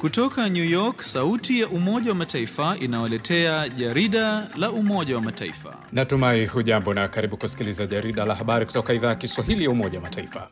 Kutoka New York, sauti ya Umoja wa Mataifa inawaletea jarida la Umoja wa Mataifa. Natumai hujambo na karibu kusikiliza jarida la habari kutoka idhaa ya Kiswahili ya Umoja wa Mataifa.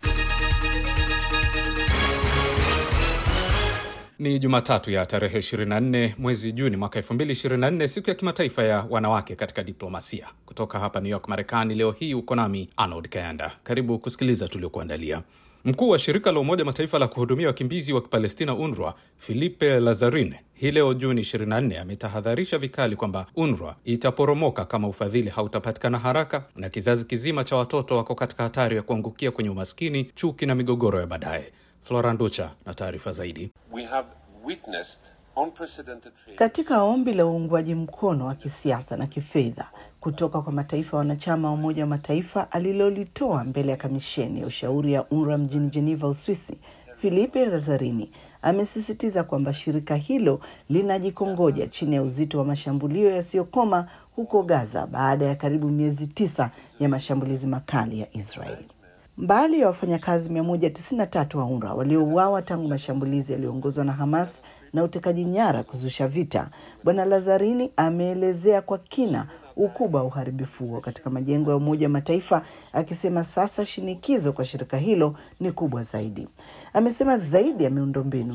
Ni Jumatatu ya tarehe 24 mwezi Juni mwaka 2024, siku ya kimataifa ya wanawake katika diplomasia. Kutoka hapa New York, Marekani, leo hii uko nami Arnold Kayanda. Karibu kusikiliza tuliokuandalia. Mkuu wa shirika la Umoja Mataifa la kuhudumia wakimbizi wa Kipalestina, UNRWA, Filipe Lazarin, hii leo Juni 24 ametahadharisha vikali kwamba UNRWA itaporomoka kama ufadhili hautapatikana haraka na kizazi kizima cha watoto wako katika hatari ya kuangukia kwenye umaskini, chuki na migogoro ya baadaye. Flora Nducha na taarifa zaidi. We have witnessed unprecedented failure. Katika ombi la uungwaji mkono wa kisiasa na kifedha kutoka kwa mataifa wanachama wa Umoja wa Mataifa alilolitoa mbele ya kamisheni ya ushauri ya UNRWA mjini Geneva, Uswisi, Filipe Lazzarini amesisitiza kwamba shirika hilo linajikongoja chini ya uzito wa mashambulio yasiyokoma huko Gaza baada ya karibu miezi tisa ya mashambulizi makali ya Israeli. Mbali ya wafanyakazi 193 wa UNRWA waliouawa tangu mashambulizi yaliyoongozwa na Hamas na utekaji nyara kuzusha vita, Bwana Lazarini ameelezea kwa kina ukubwa wa uharibifu huo katika majengo ya Umoja wa Mataifa, akisema sasa shinikizo kwa shirika hilo ni kubwa zaidi. Amesema zaidi ya miundombinu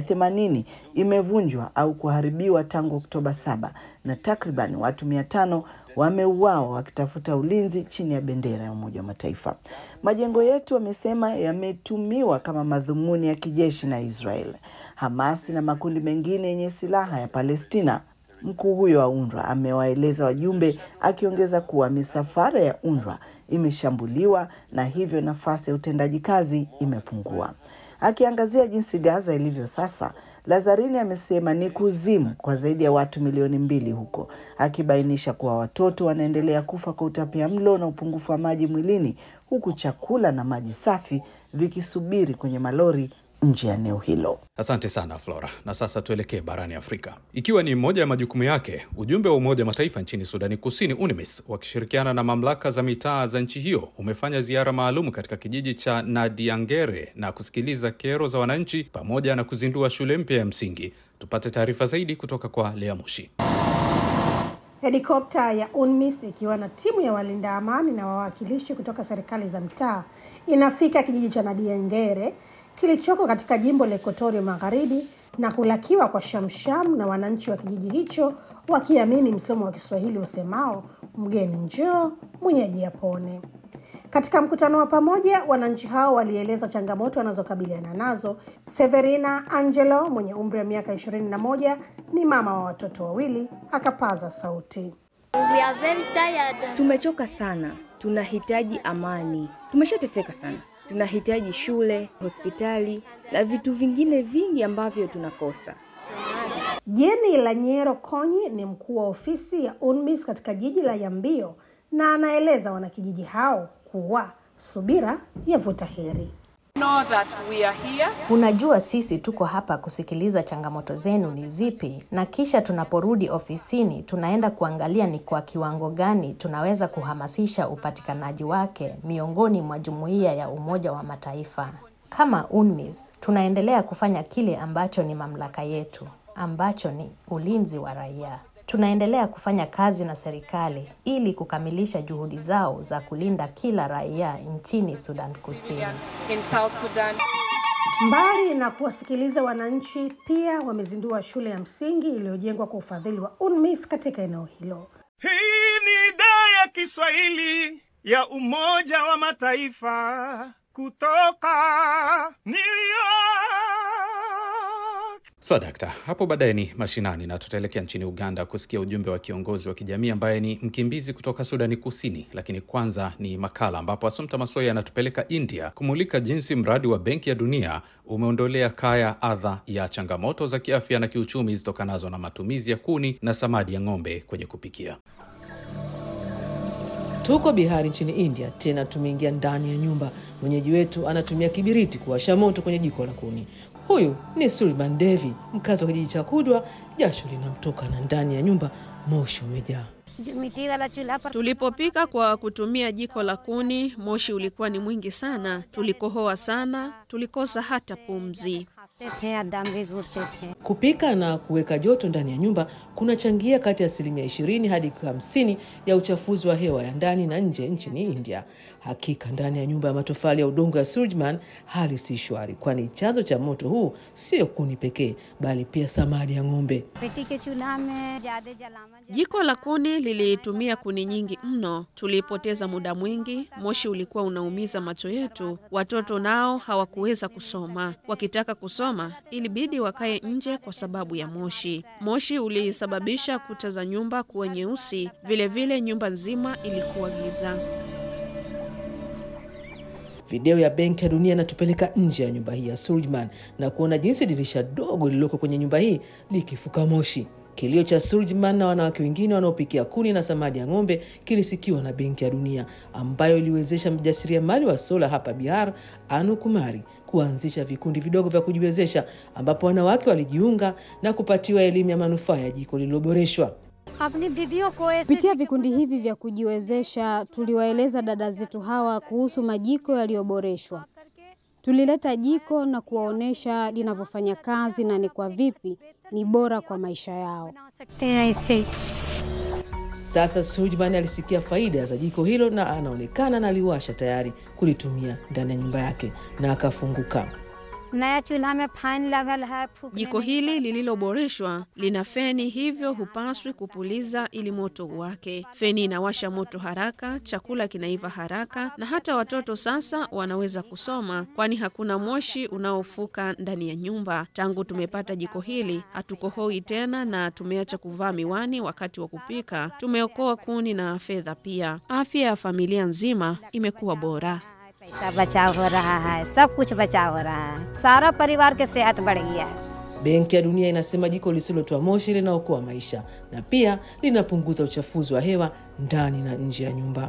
180 imevunjwa au kuharibiwa tangu Oktoba saba na takriban watu 500 wameuawa wakitafuta ulinzi chini ya bendera ya Umoja wa Mataifa. Majengo yetu, amesema, yametumiwa kama madhumuni ya kijeshi na Israel, Hamasi na makundi mengine yenye silaha ya Palestina. Mkuu huyo wa UNRWA amewaeleza wajumbe, akiongeza kuwa misafara ya UNRWA imeshambuliwa na hivyo nafasi ya utendaji kazi imepungua. Akiangazia jinsi Gaza ilivyo sasa, Lazarini amesema ni kuzimu kwa zaidi ya watu milioni mbili huko, akibainisha kuwa watoto wanaendelea kufa kwa utapia mlo na upungufu wa maji mwilini, huku chakula na maji safi vikisubiri kwenye malori nje ya eneo hilo. Asante sana Flora. Na sasa tuelekee barani Afrika. Ikiwa ni moja ya majukumu yake, ujumbe wa Umoja wa Mataifa nchini Sudani Kusini, UNMISS, wakishirikiana na mamlaka za mitaa za nchi hiyo umefanya ziara maalum katika kijiji cha Nadiangere na kusikiliza kero za wananchi pamoja na kuzindua shule mpya ya msingi. Tupate taarifa zaidi kutoka kwa Lea Mushi. Helikopta ya UNMISS ikiwa na timu ya walinda amani na wawakilishi kutoka serikali za mtaa inafika kijiji cha Nadiangere kilichoko katika jimbo la Ekotoria Magharibi na kulakiwa kwa shamsham na wananchi wa kijiji hicho wakiamini msomo wa Kiswahili usemao mgeni njoo mwenyeji apone. Katika mkutano wa pamoja, wananchi hao walieleza changamoto wanazokabiliana nazo. Severina Angelo mwenye umri wa miaka ishirini na moja ni mama wa watoto wawili, akapaza sauti. We are very tired. Tumechoka sana, tunahitaji amani. Tumeshateseka sana, tunahitaji shule, hospitali na vitu vingine vingi ambavyo tunakosa. Jeni Lanyero Konyi ni mkuu wa ofisi ya UNMISS katika jiji la Yambio na anaeleza wanakijiji hao kuwa subira yavuta heri. know that we are here Unajua, sisi tuko hapa kusikiliza changamoto zenu ni zipi, na kisha tunaporudi ofisini tunaenda kuangalia ni kwa kiwango gani tunaweza kuhamasisha upatikanaji wake miongoni mwa jumuiya ya Umoja wa Mataifa. Kama UNMISS tunaendelea kufanya kile ambacho ni mamlaka yetu, ambacho ni ulinzi wa raia. Tunaendelea kufanya kazi na serikali ili kukamilisha juhudi zao za kulinda kila raia nchini Sudan Kusini. in South Sudan. Mbali na kuwasikiliza wananchi, pia wamezindua shule ya msingi iliyojengwa kwa ufadhili wa UNMISS katika eneo hilo. Hii ni idhaa ya Kiswahili ya Umoja wa Mataifa kutoka New York. Swadakta, hapo baadaye ni mashinani na tutaelekea nchini Uganda kusikia ujumbe wa kiongozi wa kijamii ambaye ni mkimbizi kutoka Sudani Kusini. Lakini kwanza ni makala ambapo Asumta Masoya anatupeleka India kumulika jinsi mradi wa Benki ya Dunia umeondolea kaya adha ya changamoto za kiafya na kiuchumi zitokanazo na matumizi ya kuni na samadi ya ng'ombe kwenye kupikia. Tuko Bihari nchini India, tena tumeingia ndani ya nyumba. Mwenyeji wetu anatumia kibiriti kuwasha moto kwenye jiko la kuni. Huyu ni Sulban Devi, mkazi wa kijiji cha Kudwa. Jasho linamtoka na ndani ya nyumba moshi umejaa. Tulipopika kwa kutumia jiko la kuni, moshi ulikuwa ni mwingi sana. Tulikohoa sana, tulikosa hata pumzi. Kupika na kuweka joto ndani ya nyumba kunachangia kati ya asilimia 20 hadi 50 ya uchafuzi wa hewa ya ndani na nje nchini India. Hakika ndani ya nyumba ya matofali ya udongo ya Surjman hali si shwari, kwani chanzo cha moto huu sio kuni pekee, bali pia samadi ya ng'ombe. Jiko la kuni lilitumia kuni nyingi mno, tulipoteza muda mwingi, moshi ulikuwa unaumiza macho yetu. Watoto nao hawakuweza kusoma, wakitaka kusoma ilibidi wakae nje kwa sababu ya moshi. Moshi ulisababisha kuta za nyumba kuwa nyeusi, vilevile nyumba nzima ilikuwa giza. Video ya Benki ya Dunia inatupeleka nje ya nyumba hii ya Surjman na kuona jinsi dirisha dogo lililoko kwenye nyumba hii likifuka moshi. Kilio cha Surjman na wanawake wengine wanaopikia kuni na samadi ya ng'ombe kilisikiwa na Benki ya Dunia ambayo iliwezesha mjasiriamali wa sola hapa Bihar, Anu Kumari, kuanzisha vikundi vidogo vya kujiwezesha ambapo wanawake walijiunga na kupatiwa elimu ya manufaa ya jiko lililoboreshwa. Kupitia vikundi hivi vya kujiwezesha, tuliwaeleza dada zetu hawa kuhusu majiko yaliyoboreshwa. Tulileta jiko na kuwaonyesha linavyofanya kazi na ni kwa vipi ni bora kwa maisha yao. Sasa Surjman alisikia faida za jiko hilo na anaonekana na aliwasha tayari kulitumia ndani ya nyumba yake na akafunguka. Jiko hili lililoboreshwa lina feni, hivyo hupaswi kupuliza ili moto uwake. Feni inawasha moto haraka, chakula kinaiva haraka, na hata watoto sasa wanaweza kusoma, kwani hakuna moshi unaofuka ndani ya nyumba. Tangu tumepata jiko hili, hatukohoi tena na tumeacha kuvaa miwani wakati wa kupika. Tumeokoa kuni na fedha pia. Afya ya familia nzima imekuwa bora. पैसा बचाव हो रहा है सब कुछ बचाव हो रहा है सारा परिवार के सेहत बढ़ गया है Benki ya Dunia inasema jiko lisilotoa moshi linaokoa maisha na pia linapunguza uchafuzi wa hewa ndani na nje ya nyumba.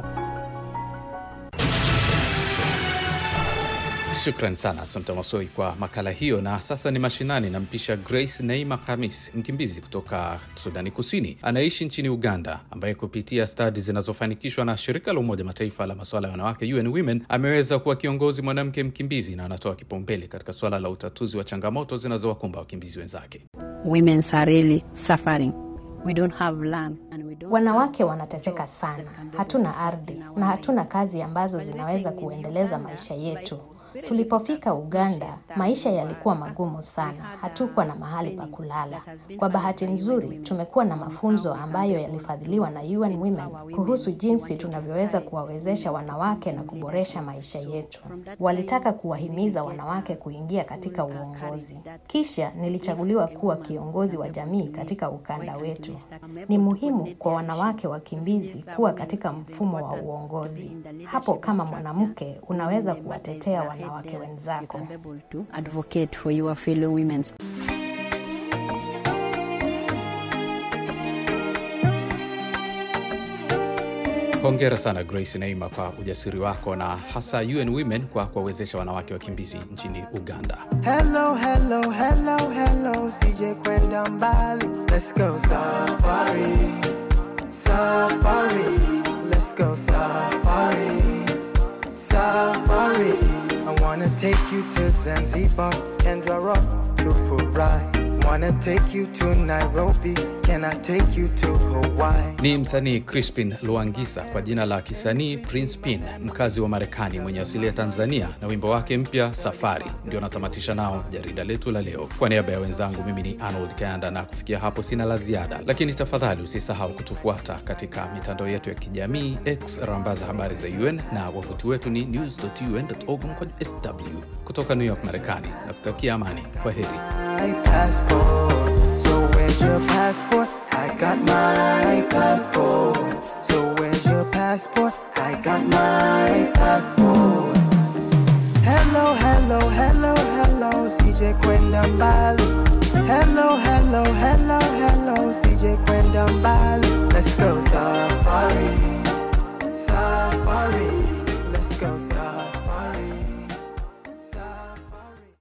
Shukran sana Asante Masoi kwa makala hiyo. Na sasa ni mashinani, nampisha Grace Neima Hamis, mkimbizi kutoka Sudani Kusini anaishi nchini Uganda, ambaye kupitia stadi zinazofanikishwa na shirika la Umoja Mataifa la masuala ya wanawake UN Women ameweza kuwa kiongozi mwanamke mkimbizi na anatoa kipaumbele katika suala la utatuzi wa changamoto zinazowakumba wakimbizi wenzake. Women are really suffering. We don't have land and we don't Wanawake wanateseka sana, hatuna ardhi na hatuna kazi ambazo zinaweza kuendeleza maisha yetu. Tulipofika Uganda, maisha yalikuwa magumu sana, hatukuwa na mahali pa kulala. Kwa bahati nzuri, tumekuwa na mafunzo ambayo yalifadhiliwa na UN Women kuhusu jinsi tunavyoweza kuwawezesha wanawake na kuboresha maisha yetu. Walitaka kuwahimiza wanawake kuingia katika uongozi. Kisha nilichaguliwa kuwa kiongozi wa jamii katika ukanda wetu. Ni muhimu kwa wanawake wakimbizi kuwa katika mfumo wa uongozi. Hapo kama mwanamke unaweza kuwatetea wanawake wenzako. to advocate for your fellow women. Hongera sana Grace Neima kwa ujasiri wako na hasa UN Women kwa kuwawezesha wanawake wakimbizi nchini Uganda. Hello, hello, hello, hello, CJ kwenda mbali. Let's go safari, safari. Let's go safari, safari. I wanna take you to Zanzibar, Kendra Rock, to Furai. Wanna take you to Nairobi, can I take you to Hawaii? Ni msanii Crispin Luangisa kwa jina la kisanii Prince Pin, mkazi wa Marekani mwenye asili ya Tanzania, na wimbo wake mpya Safari ndio natamatisha nao jarida letu la leo. Kwa niaba ya wenzangu, mimi ni Arnold Kayanda, na kufikia hapo sina la ziada, lakini tafadhali usisahau kutufuata katika mitandao yetu ya kijamii X, rambaza habari za UN na wavuti wetu ni news.un.org kwa sw. Kutoka New York, Marekani, na kutakia amani. Kwa heri. my passport. So where's your passport? I got my passport. So where's your passport? I got my passport. Hello, hello, hello, hello, CJ kwenda mbali. Hello, hello, hello, hello, CJ kwenda mbali. Let's go safari, safari. Let's go safari.